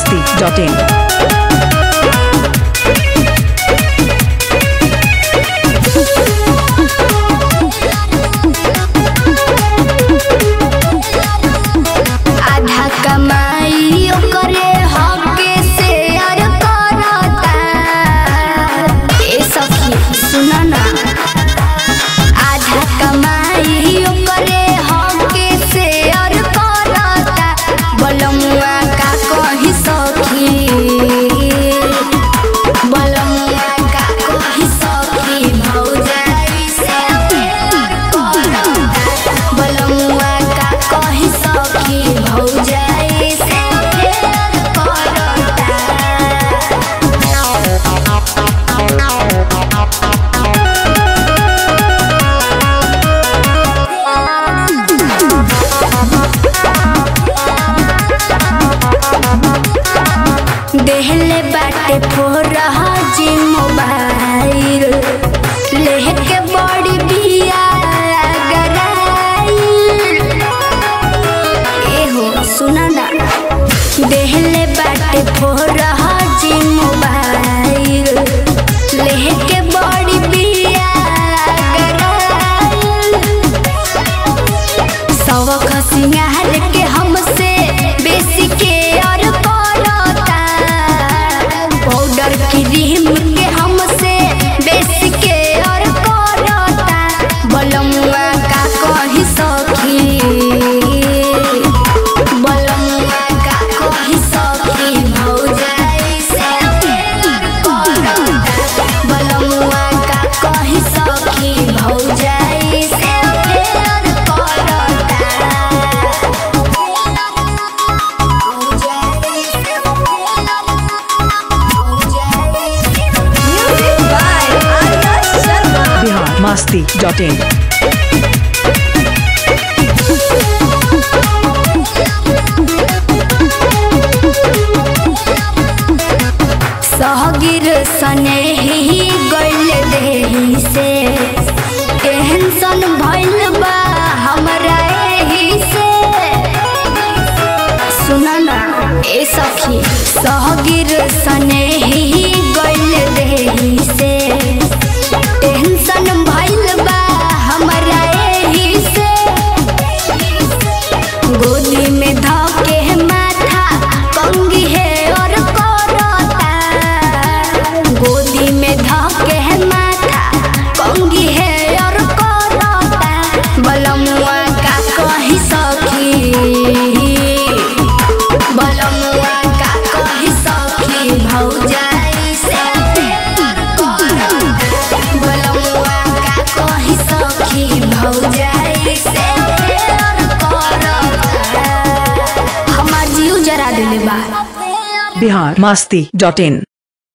masti.in. आधा कमाई ओकरे हके शेयर करता ए सखी सुन ना आधा कमाई ओकरे हके शेयर करता बलमुआ का कही सखी बलमुआ का कही सखी भौजाई से प्यार करता बलमुआ का कही सखी भौजाई से प्यार करता देहले बाटे फोरा जी मोबाइल लेके बड़ी बिया गराइल एहो सुना ना देहले बाटे फोरा जी मोबाइल लेके बड़ी बिया गराइल सवख सिंगार के हमसे बेसी के और करता पाउडर क्रीम के हमसे बेसी के और करता बलमुआ का कही सखी बलमुआ का कही सखी भौजाई से प्यार करता बलमुआ का कही सखी भौजाई से प्यार करता Music by Arya Sharma. Bihar masti.in. सहगिर सने ही गइल देही से टेंशन भइल बा हमरा एही से सुन ना ए सखी सहगिर सने ही गइल देही से टेंशन भइल बा हमरा एही से गोदी में धके माथा कंगी है और करता गोदी में धके माथा कंगी है और करता बलमुआ का कही सखी बलमुआ का कही सखी भौजाई से प्यार करता बलमुआ का कही सखी भौजाई से प्यार करता हमार जीव जरा दिले बा Bihar masti.in.